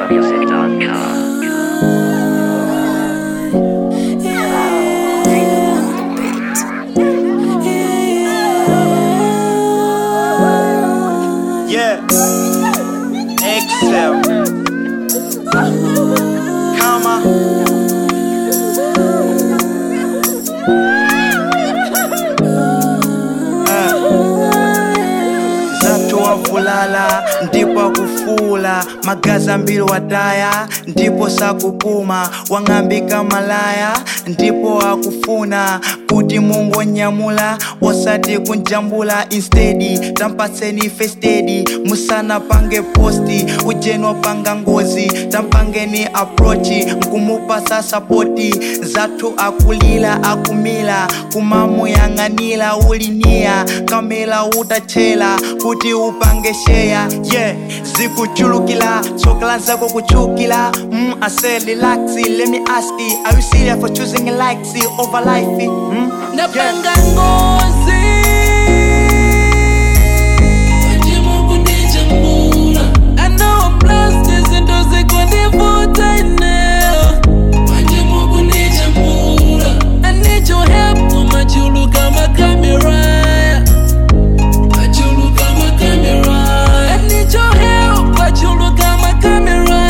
Yeah. Excel. Comma. Zato wavulala ndipo akufula magazi ambiri wataya ndipo sakupuma wang'ambika malaya ndipo akufuna kuti mungu onyamula osati kunjambula instead tampatseni festedi musana pange posti ujeno panga ngozi tampangeni aprochi nkumupasa sapoti zathu akulila akumila kumamuyang'anila uliniya kamela utachela kuti upange sheya yeah zikuchulukila tsokala zako kuchukila mm, I said relaxi let me ask you are you serious for choosing likes over life mm? napanga ngozi I know I'm lost, izinto zikundivuta eneo I need your help kumachuluka makamera I need your help kwachuluka makamera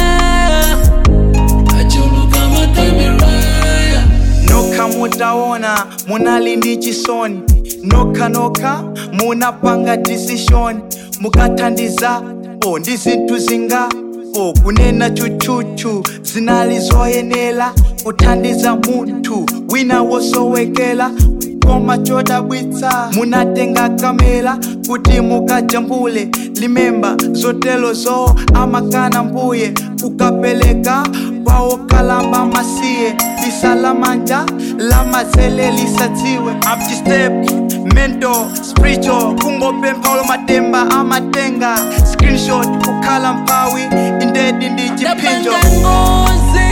nokha mutaona munali ndi chisoni nokha nokha munapanga decision mukathandiza o ndi zinthu zinga o kunena chuchuchu zinali zoyenera kuthandiza munthu wina wosowekera koma chodabwitsa munatenga kamera kuti mukajambule limemba zotelo zo amakana mbuye ukapeleka kwawo kalamba masiye lisalamanja lamazele lisadziwe upstep mental spiritual kungopempha ulo matemba amatenga screenshot kukhala mphawi indedi ndi chiphinjo napanga ngozi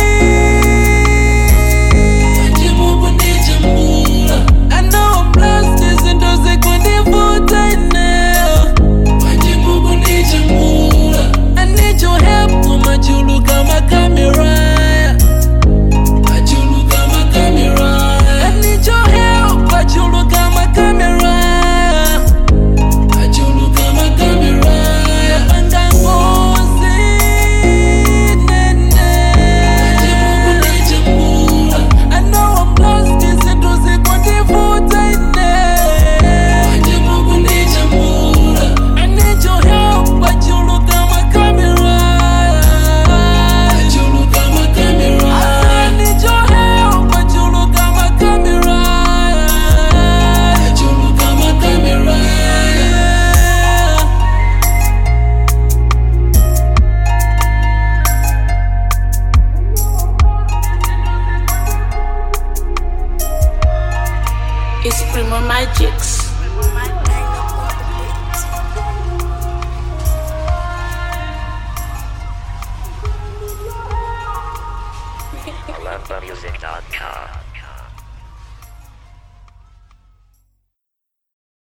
I know I'm lost, izinto zikundivuta eneo I need your help kumachuluka makamera I need your help kwachuluka makamera napanga ngozi nene I know I'm lost, izinto zikundivuta eneo I need your help kwachuluka makamera I need your help kwachuluka makamera It's Primo Magics. AlumbaMusic.com.